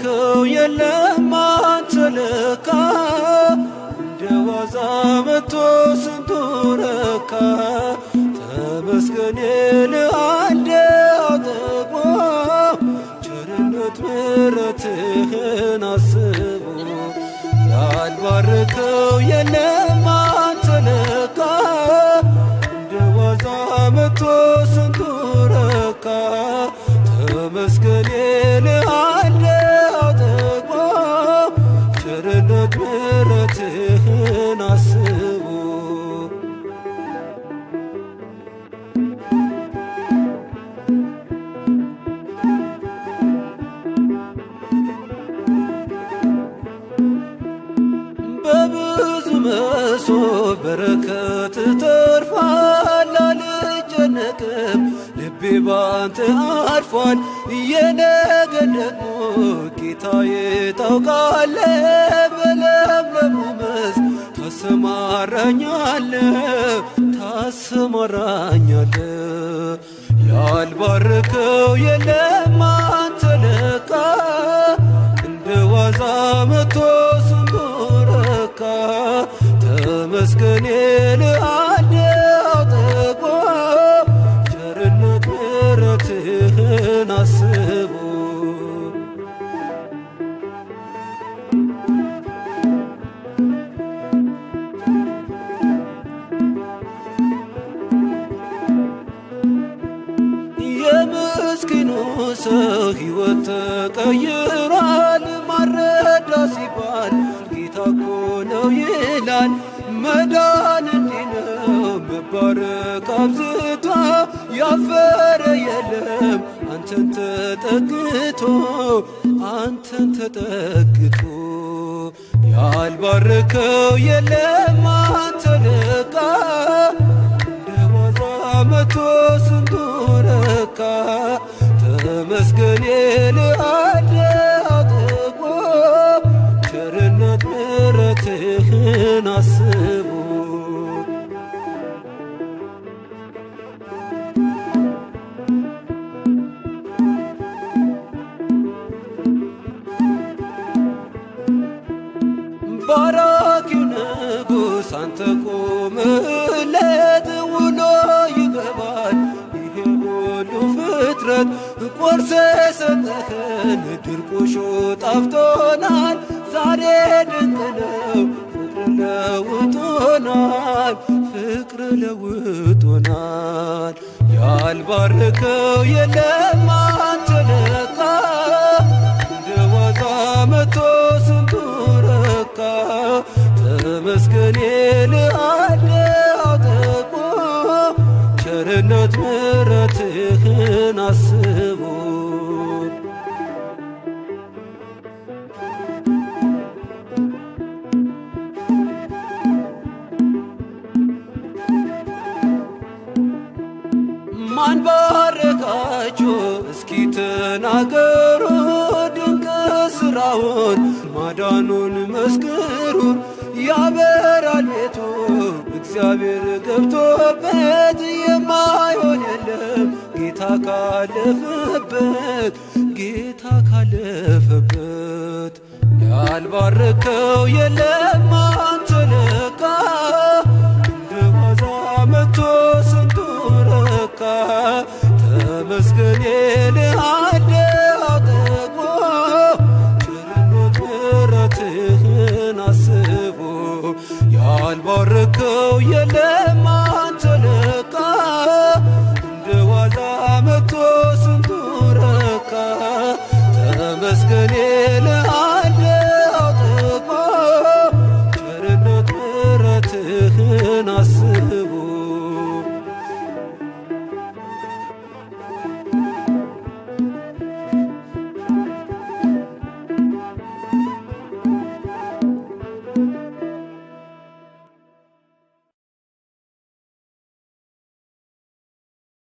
ያልባረከው የለም አንተ ለካ እንደ ዋዛ መቶ ስንቱ ረካ ተመስገን ልአንደ አጠግቦ ቸርነት ምሕረትህን አስቦ ያልባረከው የለም አንተ ለካ እንደ ዋዛ መቶ ስንቱ ረካ ተመስገን ልአንደ አጠግቦ ቸርነት ምሕረትህን አስቦ በብዙ መሶብ በረከት ተርፏል፣ አልጨነቅም ልቤ ባንተ አርፏል። የነገን ደግሞ ጌታዬ ታውቃለ፣ በለምለሙ መስክ ታሰማራኛለ ታሰማራኛለ ያልባረከው የለም አንተ ለካ እንደ ዋዛ መቶ ስንቱ ረካ ተመስገን ልአንደ አጠግቦ ቸርነት ምሕረትህን አስቦ የምስኪኑ ሰው ሕይወት ተቀይሯል። ማረዳ ሲባል ጌታ እኮ ነው ይላል። መዳን እንዲህ ነው መባረክ አብዝቶ ያፈረ የለም አንተን ተጠግቶ አንተን ተጠግቶ ያልባረከው የለም አንተ ለካ እንደ ዋዛ መቶ ስንቱ ረካ ተመስገን ልአንደ አጠግቦ ቸርነት ምሕረትህን አስቦ ባራኪው ንጉሥ አንተ ቆምለት ውሎ ይገባል ይሄ ሁሉ ፍጥረት ቆርሰ ሰጠኸን ድርቆሾ ጣፍቶናል ዛሬ ድንቅ ነው ፍቅር ለውጦናል ፍቅር ለውጦናል ያልባረከው የለም አንተ ለካ እንደ ዋዛ መቶ ስንቱ ረካ ተመስገን ልአንደ አጠግቦ ቸርነት ምሕረትህን አስቦ ማን ባረካችሁ እስኪ ተናገሩ ድንቅ ስራውን ማዳኑን መስክሩ ያበራል ቤቱ እግዚአብሔር ገብቶበት የማይሆን የለም ጌታ ካለፈበት ጌታ ካለፈበት ያልባረከው የለም